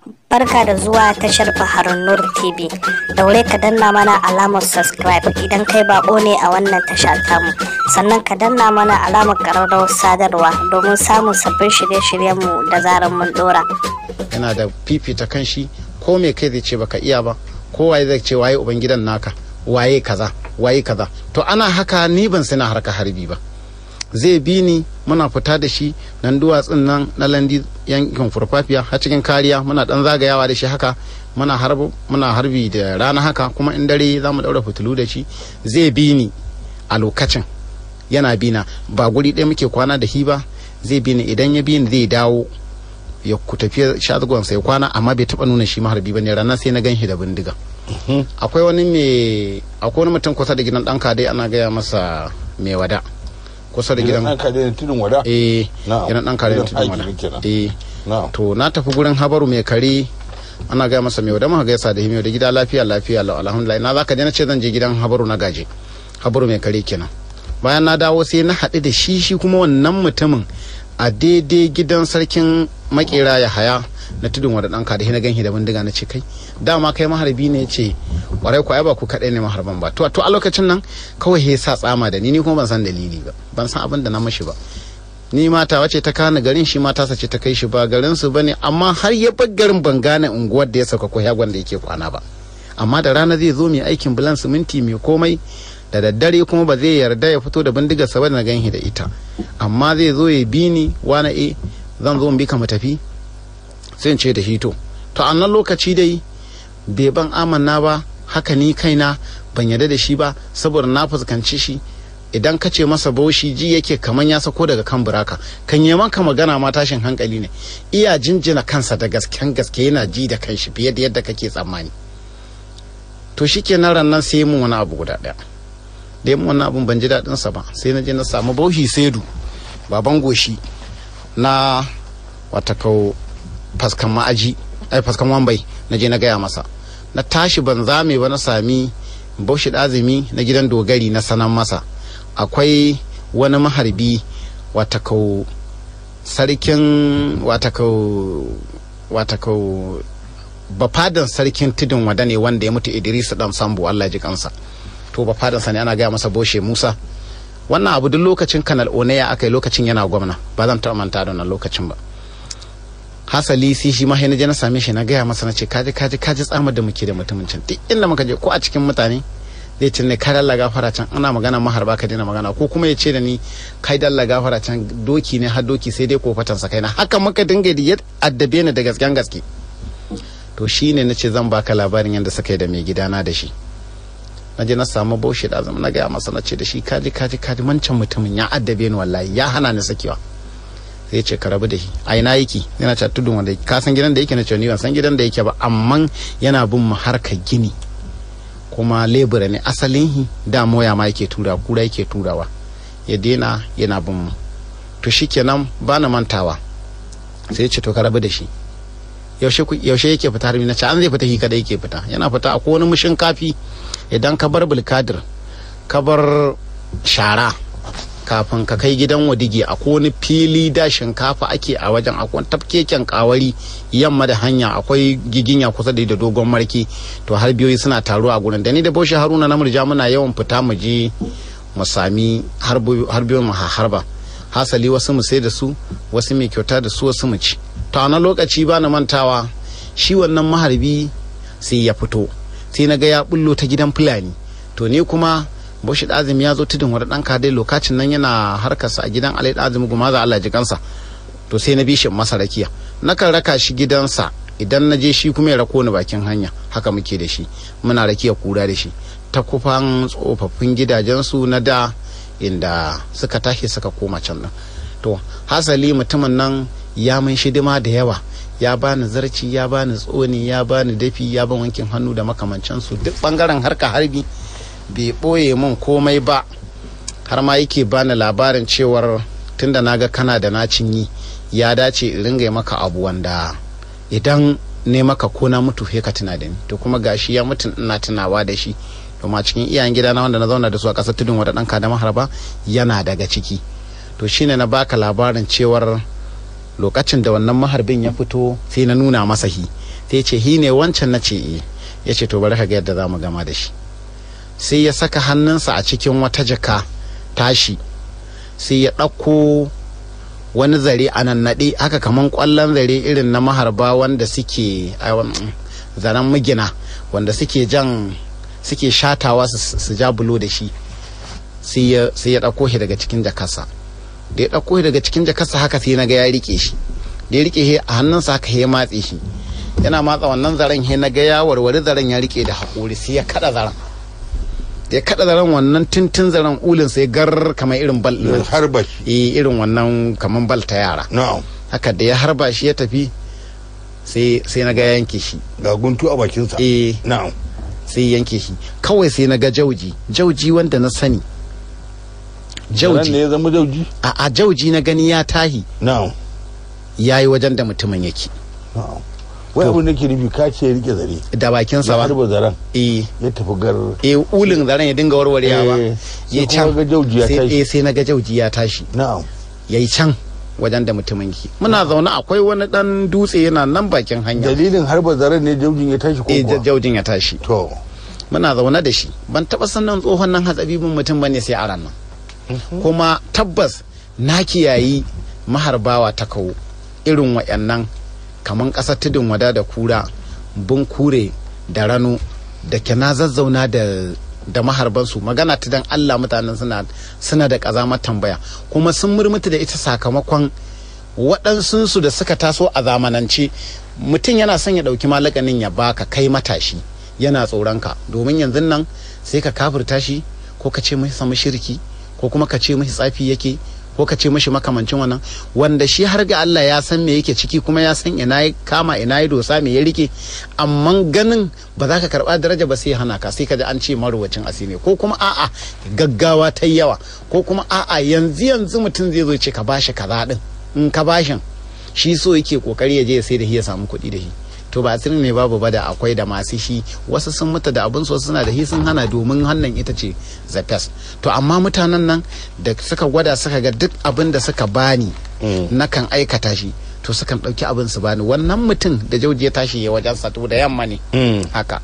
Barka da zuwa tashar Baharun Nur TV. Daure ka danna mana alamar subscribe idan kai bako ne a wannan tasha tamu. Sannan ka danna mana alamar ƙararrawar sadarwa domin samun sabbin shirye-shiryenmu da zarar mun dora. yana da fifita kan shi ko me kai zai ce baka iya ba ko waye zai ce waye ubangidan naka waye kaza waye kaza to ana haka ni ban sani harka harbi ba zai bi ni muna fita da shi nan duwatsun nan na landi yankin furfafiya har cikin kariya muna dan zagayawa da shi haka muna harbi muna harbi da rana haka kuma in dare za mu daura fitilu da shi zai bi ni a lokacin yana bina ba guri ɗaya muke kwana da shi ba zai bi ni idan ya bi ni zai dawo ya ku tafi shagon sai kwana amma bai taba nuna shi maharbi bane ranar sai na gan shi da bindiga akwai wani mai akwai wani mutum kusa da gidan dan kadai ana gaya masa mai wada kusa da gidan ɗan kare tudun wada eh Na'am. gidan dan kadai Gidan tudun aiki wada kenan. eh na'am to na tafi gurin habaru mai kare ana gaya masa mai wada muka gaisa da himiyo da gida lafiya lafiya lau alhamdulillah na zaka je na ce zan je gidan habaru na gaje habaru mai kare kenan bayan na dawo sai na haɗu da shi shi kuma wannan mutumin a daidai gidan sarkin makera ya haya na tudun wada ɗanka da na ganshi da bindiga na ce kai dama kai maharbi ne ce kwarai ko ai ba ku kaɗai ne maharban ba to to a lokacin nan kawai ya sa tsama da ni ni kuma ban san dalili ba ban san abin da na mashi ba ni mata wace ta kana garin shi mata sace ta kai shi ba garin su bane amma har ya bar garin ban gane unguwar da ya sauka ko yagon da yake kwana ba amma da rana zai zo mai aikin bulan siminti mai komai da daddare kuma ba zai yarda ya fito da bindigar sa ba da na ganshi da ita amma zai zo ya bi ni wani e zan zo in bi ka mu tafi sai in ce da shi to to a nan lokaci dai bai ban amanna ba haka ni kaina ban yarda da shi ba saboda na fuskanci shi idan ka ce masa baushi ji yake kaman ya sako daga kan buraka kan yi maka magana ma tashin hankali ne iya jinjina kansa da gasken gaske yana ji da kanshi fiye da yadda kake tsammani to shi ke nan nan sai mun wani abu guda ɗaya da yi mun wani abun ban ji daɗin sa ba sai na je na samu baushi saidu baban goshi na wata kau faskan ma'aji ai faskan wambai na je na gaya masa na tashi ban zame ba na sami baushi ɗazumi na gidan dogari na sanan masa akwai wani maharbi watakau sarkin watakau watakau bafadan sarkin tudun wada ne wanda ya mutu idris dan sambo allah ji kansa to bafadansa ne ana gaya masa boshe musa wannan abu duk lokacin kanal oneya aka yi lokacin yana gwamna ba zan taɓa manta da wannan lokacin ba hasali sai shi ma na je na same shi na gaya masa na ce kaji kaji kaji tsamar da muke da mutumin can duk inda muka je ko a cikin mutane zai ce ne kai dalla gafara can ana magana maharba ka daina magana ko kuma ya ce da ni kai dalla gafara can doki ne har doki sai dai kofatan sa kaina haka muka dinga da ya addabe ni da gasken gaske to shine na ce zan baka labarin yadda suka yi da mai gidana da shi na je na samu baushe da zama na gaya masa na ce da shi kaji kaji kaji mancan mutumin ya addabe ni wallahi ya hana ni sakewa sai ya ce ka rabu da shi a ina yake yana ta tudun wanda ka san gidan da yake na ce ni ban san gidan da yake ba amma yana bin mu harkar gini kuma lebura ne asalin hi da moya ma yake tura kura yake turawa ya daina yana bin mu to shikenan ba na mantawa sai ya ce to ka rabu da shi yaushe ku- yaushe yake fita har na ce an zai fita shi kada yake fita yana fita a wani mushin kafi idan ka bar bulkadir ka bar shara kafin ka kai gidan wadigi a wani fili da shinkafa ake a wajen akwai tafkeken kawari yamma da hanya akwai giginya kusa da da dogon marki to har biyoyi suna taruwa a gurin da ni da boshi haruna na murja muna yawan fita mu je mu sami harbiyoyin mu ha- harba hasali wasu mu sai da su wasu mai kyauta da su wasu mu ci to a wani lokaci ba na mantawa shi wannan maharbi sai ya fito sai na ga ya bullo ta gidan fulani to ni kuma Bauchi Azumi ya zo tudun wani ɗan kadai lokacin nan yana harkarsa a gidan Alai Azumi Gumaza Allah ji kansa to sai na bi shi masa rakiya nakan raka shi gidansa idan na je shi kuma ya rako ni bakin hanya haka muke da shi muna rakiya kura da shi ta kufan tsofaffin gidajensu na da inda suka tashi suka koma can nan to hasali mutumin nan ya mun shidima da yawa ya bani zarci ya bani tsoni ya bani dafi ya ban wankin hannu da makamancansu duk bangaren harka harbi bai ɓoye min komai ba har ma yake bani labarin cewar tunda na ga kana da nacin yi ya dace in ringa maka abu wanda idan ne maka ko na mutu ka tuna da ni to kuma gashi ya mutu ina tunawa da shi domin a cikin iyayen gidana wanda na zauna da su a ƙasar tudun wata ɗan da maharba yana daga ciki to shine na baka labarin cewar lokacin da wannan maharbin ya fito sai na nuna masa hi sai ce hi ne wancan na ce eh ya ce to bari ka ga yadda za mu gama da shi sai ya saka hannunsa a cikin wata jaka tashi sai ya ɗauko wani zare a nan naɗe haka kaman ƙwallon zare irin na maharba wanda suke a, um, zaren mugina wanda suke jan suke shatawa su su ja bulo da shi sai ya sai ya ɗauko shi daga cikin jakarsa da ya ɗauko shi daga cikin jakarsa haka sai na ga ya rike shi da ya rike shi a hannunsa haka ya matse shi yana matsa wannan zaren he na ga ya warware zaren ya rike da haƙori sai ya kada zaren da ya kada zaren wannan tintin zaren ulin sai gar kamar irin bal ya ɗin harba shi eh irin wannan kamar bal ta yara na'am haka da ya harba shi ya tafi sai sai na ga ya yanke shi ga guntu a bakinsa eh na'am sai ya yanke shi kawai sai na ga jauji jauji wanda na sani Zaren ne jauji ya zama jauji a, a jauji na gani ya tahi na'am ya yi wajen da mutumin yake na'am wai abin da ke nufi ka ce ya rike zare da bakinsa ya ba harba zaren eh ya tafi gar eh ulin zaren ya dinga warwarewa Eh, ya sai kuma ga jauji ya sai tashi. eh, sai na ga jauji ya tashi na'am ya yi can wajen da mutumin yake muna zaune akwai wani dan dutse yana nan bakin hanya dalilin harba zaren ne jaujin ya tashi ko eh kuwa jaujin ya tashi to muna zaune da shi ban taba sanin tsohon nan hatsabibin mutum bane sai a ranar kuma tabbas na kiyayi maharbawa ta kawo irin wayannan kaman ƙasar tudun wada da kura bunkure da rano da ke na zazzauna da da maharbansu magana ta dan Allah mutanen suna suna da ƙazamar tambaya kuma sun murmuta da ita sakamakon waɗansunsu da suka taso a zamanance mutum yana son ya ɗauki malakanin ya baka kai matashi yana tsoronka domin yanzu nan sai ka kafirta shi ko ka ce mashi samu shirki ko kuma ka ce mashi tsafi yake ko ka ce mashi makamancin wannan wanda shi har ga Allah ya san me yake ciki kuma ya san ina ya kama ina ya dosa me ya rike amma ganin ba za ka karba daraja ba sai ya hana ka sai ka ji an ce marwacin asiri ko kuma a'a gaggawa ta yawa ko kuma a'a yanzu yanzu mutum zai zo ce ka bashi kaza din in ka bashin shi so yake kokari ya je ya sai da shi ya samu kuɗi da shi to ba asirin ne babu ba da akwai da masu shi wasu sun mutu da abin so suna da shi sun hana domin hannan ita ce the best to amma mutanen nan da suka gwada suka ga duk abin da suka bani na kan aikata shi to sukan ɗauki abin su bani wannan mutum da jauji ya tashi ya wajen sa to da yamma ne haka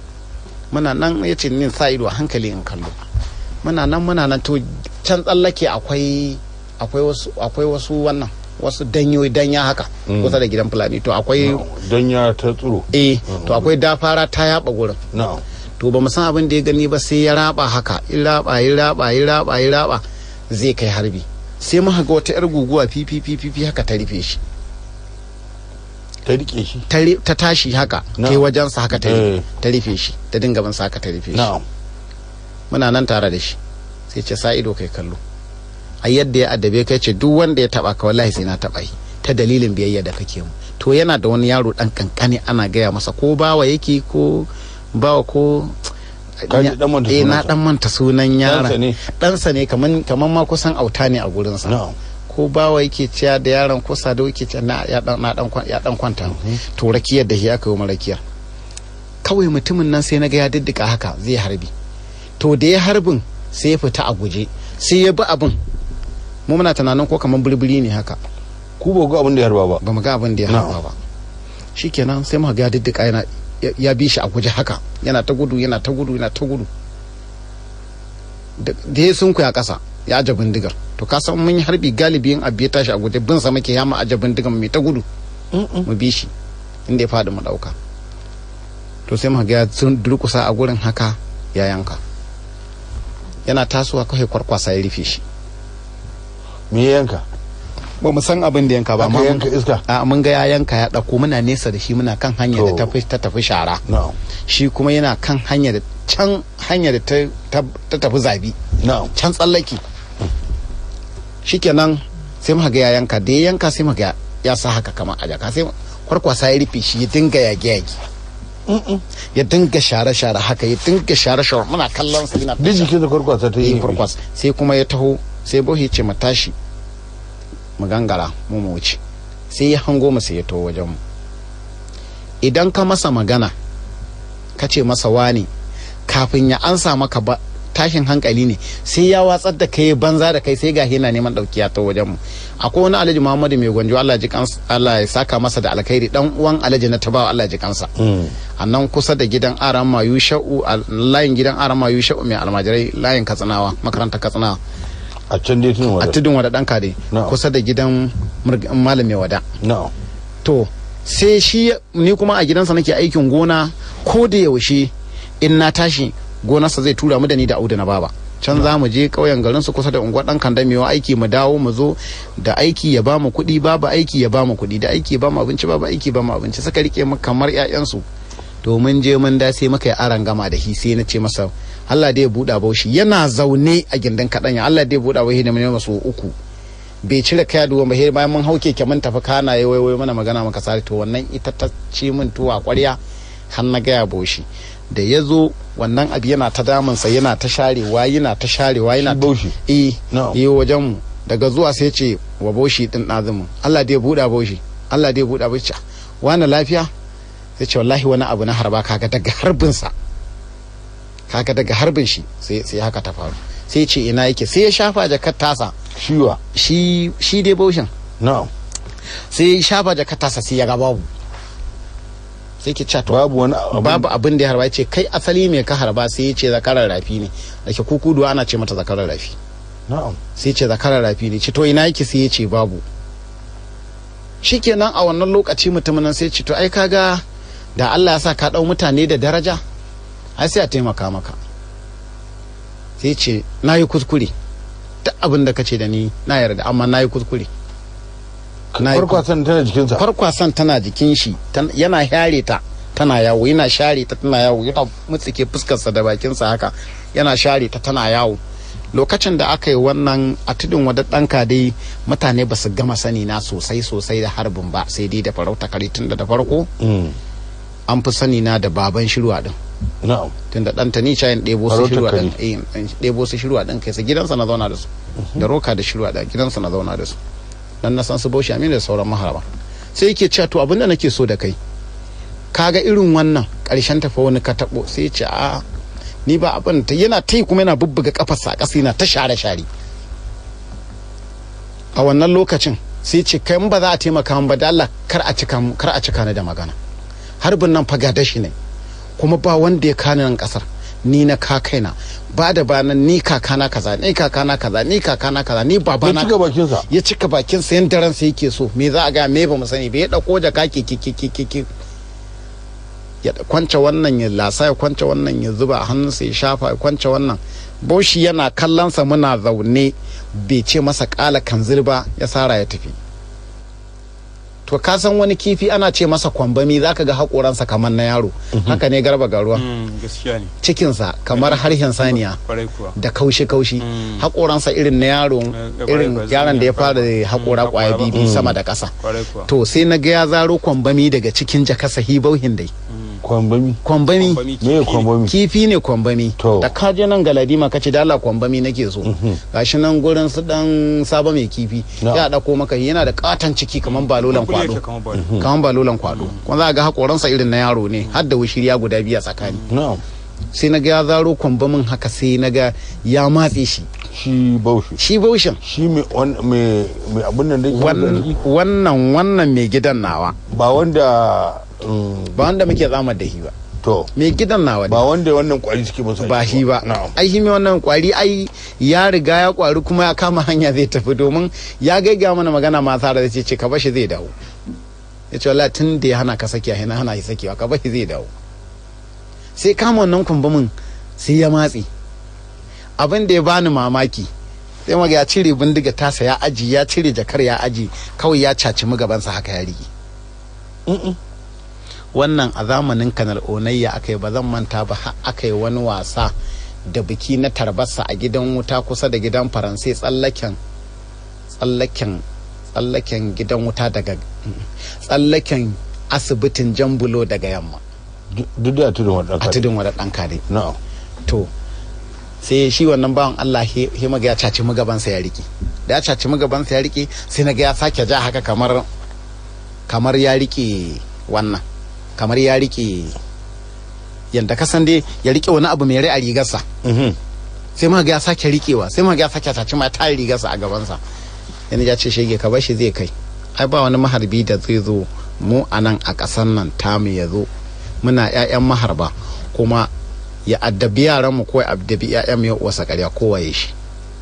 muna nan ya ce ni sa ido a hankali in kallo muna nan muna nan to can tsallake akwai akwai wasu akwai wasu wannan wasu danyoyi danya haka kusa da gidan fulani to akwai don ya ta tsiro eh to akwai dafara ta yaba gurin na'am to ba mu san abin da ya gani ba sai ya raba haka in raba ya raba ya raba ya raba zai kai harbi sai muka ga wata yar guguwa fifi fifi haka ta rufe shi ta rike shi ta ri- ta tashi haka Na'am. kai wajensa haka ta Eh. rufe ta rufe shi ta dinga bin sa haka ta rufe shi na'am muna nan tare da shi sai ce sa ido kai kallo a yadda ya addabe kai ce duk wanda ya taba ka wallahi sai na taba yi ta dalilin biyayya da kake mu to yana da wani yaro dan kankani ana gaya masa ko bawa yake ko bawa ko Ka ji dan manta eh na sunansa. dan manta sunan Ɗansa yaron ne? ɗansa ne kaman kaman ma kusan auta ne a gurinsa na'am ko bawa yake ciya da yaron ko sado yake ciya na ya dan na dan kwan- ya dan kwanta to rakiyar da shi aka yi rakiyar kawai mutumin nan sai na ga ya diddika haka zai harbi to da ya harbin sai ya fita a guje sai ya bi abin mu muna tunanin ko kaman burburi ne haka ku ba ga abin da ya harba ba ba mu ga abin da ya Na'am. harba ba shikenan sai muka ga ya diddika yana ya- ya bi shi a guje haka yana ta gudu yana ta gudu yana ta gudu da da ya sunku ya kasa ya aje bindigar to ka san mun yi harbi galibi in abu ya tashi a guje bin sa muke ya mu aje bindigar mai ta gudu mu bi shi inda ya faɗi mu ɗauka to sai muka ga ya sun durkusa a gurin haka ya yanka yana tasowa kawai kwarkwasa ya rufe shi me ya yanka ba mu san abin da yanka ba aka amma mun- yanka iska a mun ga ya yanka ya ɗauko muna nesa da shi muna kan hanya da To. ta fi- ta tafi shara na'am shi kuma yana kan hanya da can hanya da ta, ta, ta tafi zabi na'am can tsallaki shikenan sai muka ga ya yanka da ya yanka sai muka ga ya sa haka kamar a jaka sai kwarkwasa ya rufe shi ya dinga yage yage ya dinga share share haka ya dinga share share muna kallon sa yana duk jikin da kwarkwasa ta yi yi kwarkwas sai kuma ya taho sai bohi ce mu tashi mu gangara mu mu wuce sai ya hango mu sai ya taho wajen mu idan ka masa magana ka ce masa wani kafin ya ansa maka ba tashin hankali ne sai ya watsar da kai banza da kai sai ga yana neman dauki ya taho wajen mu akwai wani alhaji muhammadu mai gwanjo allah ji kansa allah ya saka masa da alkhairi dan uwan alhaji na tabawa allah ji kansa a nan kusa da gidan aran mayu sha'u a layin gidan aran mayu sha'u mai almajirai layin katsinawa makarantar katsinawa a can dai tun a wadda tudun wada ɗanka dai Na'am. kusa da gidan murg- malam mai wada na'am to sai shi ni kuma a gidansa nake aikin gona ko da yaushe in na tashi gonarsa zai tura mu da ni da audu na baba can za mu je ƙauyen garin su kusa da unguwar ɗan kanda mewa aiki mu dawo mu zo da aiki ya ba mu kuɗi babu aiki ya ba mu kuɗi da aiki ya ba mu abinci babu aiki ya ba mu abinci suka rike mu kamar ƴaƴansu to mun je mun da sai muka yi aran gama da shi sai na ce masa Allah dai ya buɗa baushi yana zaune a gindin kaɗanya Allah dai ya buɗa baushi da mun masu uku bai cire kaya duwan ba sai bayan mun hau keke mun tafi kana ya waiwai mana magana maka sare to wannan ita ta ci min tuwa kwarya har na gaya boshi da ya zo wannan abu yana ta damunsa yana ta sharewa yana ta sharewa yana Shi Bauchi? eh Na'am. yi wajen mu daga zuwa sai ce wa boshi din ɗazumin Allah dai ya buɗa boshi Allah dai ya buɗa boshi wani lafiya sai ce wallahi wani abu na harba kaga daga harbinsa kaga daga harbin shi sai sai haka ta faru sai ce ina yake sai ya shafa jakar tasa shiwa shi shi dai baushin na'am sai ya shafa jakar tasa sai ya ga babu sai ke cewa to babu wani abu babu abin da ya harba ya ce kai asali mai ka harba sai ya ce zakarar rafi ne da ke kukuduwa ana ce mata zakarar rafi na'am sai ya ce zakarar rafi ne ce to ina yake sai ya ce babu shikenan a wannan lokaci mutumin nan sai ya ce to ai kaga da Allah ya sa ka dau mutane da daraja ai sai a taimaka maka sai ya ce na yi kuskure duk abin da ka ce da ni na yarda amma na yi kuskure na yi farko san tana jikinsa farkwasan tana jikin shi tan- yana share ta tana yawo yana share ta tana yawo yana mutsike fuskarsa da bakinsa haka yana share ta tana yawo lokacin da aka yi wannan a tudun wadda ɗanka dai mutane ba su gama sani na sosai sosai da harbin ba sai dai da farauta kare tun da da farko Mm. an fi sani na da baban shirwa din na'am tun da ɗanta ni cayin ɗebo su Farautar shirwa kare. din eh, in ɗebo su shirwa din kai sa gidansa na zauna da su da roka da shirwa da gidansa na zauna da su dan na san su bauchi amina da sauran maharaba sai yake cewa to abinda nake so da kai kaga irin wannan ƙarshen tafa wani ka taɓo sai ya ce a ni ba abin ta yana ta yi kuma yana bubbuga kafarsa a ƙasa yana ta share share a wannan lokacin sai ce kai in ba za a taimaka min ba da Allah kar a cika mu- kar a cika ni da magana harbin nan fa dashi ne kuma ba wanda ya kani nan kasar ni na ka kaina ba da ba nan ni kakana kaza ni kakana kaza ni kakana kaza ni ya babana cika bakinsa ya cika bakin sa yanda ransa yake so me za a ga me ba mu sani ba ya dauko jaka ki ki ki ki ki ki ya da- kwance wannan ya lasa ya kwance wannan ya zuba a hannunsa ya shafa ya kwance wannan boshi yana kallonsa muna zaune bai ce masa kala kanzir ba ya sara ya tafi to ka san wani kifi ana ce masa kwambami zaka ga haƙoransa kamar na yaro haka ne garba garuwa Mm, gaskiya ne cikinsa kamar harshen saniya kwarai kuwa da kaushi-kaushi Mm. haƙoransa irin na yaro Eh, irin kwarai, yaron da ya kwarai. fara da haƙora Mm, ƙwaya haƙora ba. bibi sama da ƙasa kwarai kuwa to sai na ga ya zaro kwambami daga cikin jakasa hibauhin dai kwambami kwambami Kwambami me kifi ne. kwambami kifi ne kwambami To. da ka je nan galadima ka ce da Allah kwambami nake so gashi nan gurin su dan saba mai kifi Na. ya dauko maka yana da katon ciki kaman balolan Kumburi kwado yake kamar balo. kaman balolan kwado kuma za ga hakoransa irin na yaro ne har da wushiriya guda biya tsakani na'am sai na ga ya zaro kwambamin haka sai na ga ya matse shi shi baushi shi baushin shi mai wan- mai mai abin nan da yake motsa Wan- jiki? wannan wannan mai gidan nawa ba wanda mm, ba wanda muke tsamar da shi ba to mai gidan nawa ne ba wanda wannan kwari suke masa ba shi ba na'am ai shi mai wannan kwari ai ya riga ya kwari kuma ya kama hanya zai tafi domin ya gaiga mana magana ma tsara da ce ce ka bashi zai dawo ya ce wallahi tun da ya hana ka saki hana hana shi sakewa ka bashi zai dawo sai kama wannan kumbumin sai ya matse abin da ya bani mamaki sai maga ya cire bindiga tasa ya aji ya cire jakar ya aji kawai ya caci gabansa haka ya rige wannan a zamanin kanal onayya aka yi ba zan manta ba har aka yi wani wasa da biki na tarbasa a gidan wuta kusa da gidan faransai tsallaken tsallaken tsallaken gidan wuta daga tsallaken asibitin jambulo daga yamma duk da tudun wadda a tudun wadda ɗan kare na'am to sai shi wannan bawan Allah he he maga ya caci magabansa ya rike da ya caci magabansa ya rike sai na ga ya sake ja haka kamar kamar ya rike wannan kamar ya rike yanda ka san dai ya rike wani abu mai rai a rigarsa Mhm. sai ma ga ya sake rikewa sai ma ga ya sake caci ma ta rigarsa a gabansa yana ya ce shege ka bashi zai kai ai ba wani maharbi da zai zo mu a nan a ƙasar nan tamu ya zo muna 'ya'yan maharba kuma ya addabi yaran mu ko ya addabi 'ya'yan mu ya wasa ƙarya kowaye shi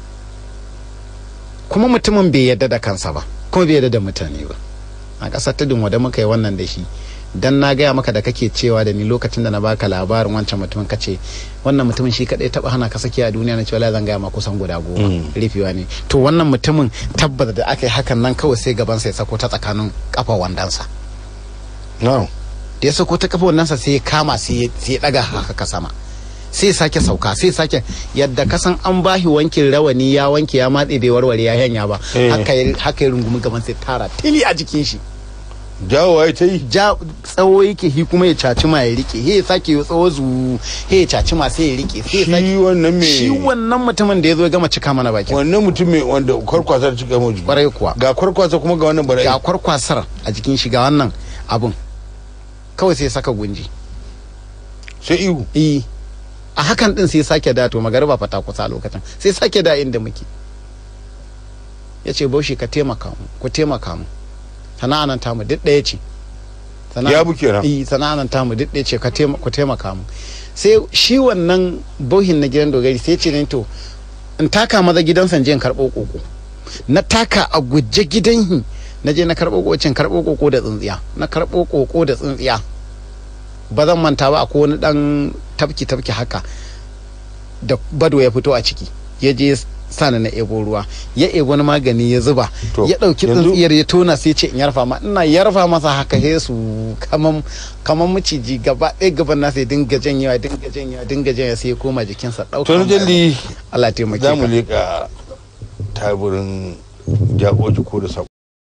kuma mutumin bai yadda da kansa ba kuma bai yadda da mutane ba a ƙasar tudun wada muka yi wannan da shi dan na gaya maka da kake cewa da ni lokacin da na baka labarin wancan mutumin ka ce wannan mutumin shi kadai taba hana ka saki a duniya na cewa zan gaya ma kusan guda goma rufewa ne to wannan mutumin tabbata da aka yi hakan nan kawai sai gaban sai sako ta tsakanin kafa wandansa no da ya sako ta kafa wandansa sai ya kama sai ya daga haka sama sai sake sauka sai sake yadda kasan an bashi wankin rawani ya wanke ya matse bai warware ya hanya ba haka ya haka ya rungumi gaban sai tara tili a jikin shi jawowa ya ta yi ja tsawo yake hi kuma ya caci ma ya rike he ya sake ya tsawo zu he ya caci ma sai ya rike sai ya shi sake wannan me shi wannan mutumin da ya zo ya gama cika mana baki wannan mutum mai wanda kwarkwasa ta cika mu jiki kwarai kuwa ga kwarkwasa kuma ga wannan bara'i ga kwarkwasar a jikin shi ga wannan abun kawai sai ya saka gunji sai ihu eh a hakan din sai ya sake da to magariba fata kusa a lokacin sai sake da inda muke ya ce baushi ka taimaka mu ku taimaka mu sana'a nan tamu duk ɗaya ce Sana'a- Ya bu kenan. eh sana'a nan tamu duk ɗaya ce ka taima- ku taimaka mu sai shi wannan bauhin na gidan dogari sai ce ne to in taka maza gidan sanje in karɓo koko na taka a guje gidan hi na je na karɓo kokocin karɓo koko da tsintsiya na karɓo koko da tsintsiya ba zan manta ba akwai wani dan tafki tafki haka da bado ya fito a ciki ya je sana na ebo ruwa ya ebo wani magani ya zuba To, ya ɗauki yanzu- tsintsiyar ya tona sai ce in yarfa ma ina yarfa masa haka he su kaman kaman maciji gaba ɗaya gaban nasa ya dinga janyewa dinga janyewa dinga janyewa sai ya koma jikinsa ɗauka to na jalli Allah taimake za mu ka leƙa taburin jagoji ko da sako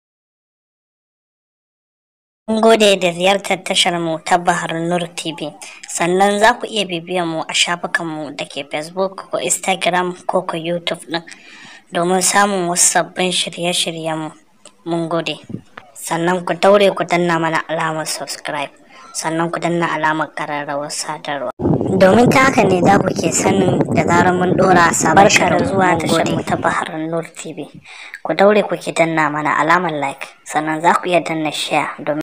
Mun gode da ziyartar tashar mu ta Bahar Nur TV. Sannan za ku iya bibiyan mu a shafukanmu da ke Facebook ko Instagram ko ko YouTube ɗin domin samun wasu sabbin shirye-shiryen mu. Mun gode. Sannan ku daure ku danna mana alamar subscribe. Sannan ku danna alamar ƙararrawar sadarwa. Domin ta haka ne za ku ke sanin da zarar mun ɗora sabon shirin zuwa tashar mu ta Bahar Nur TV. Ku daure ku ke danna mana alamar like. Sannan za ku iya danna share domin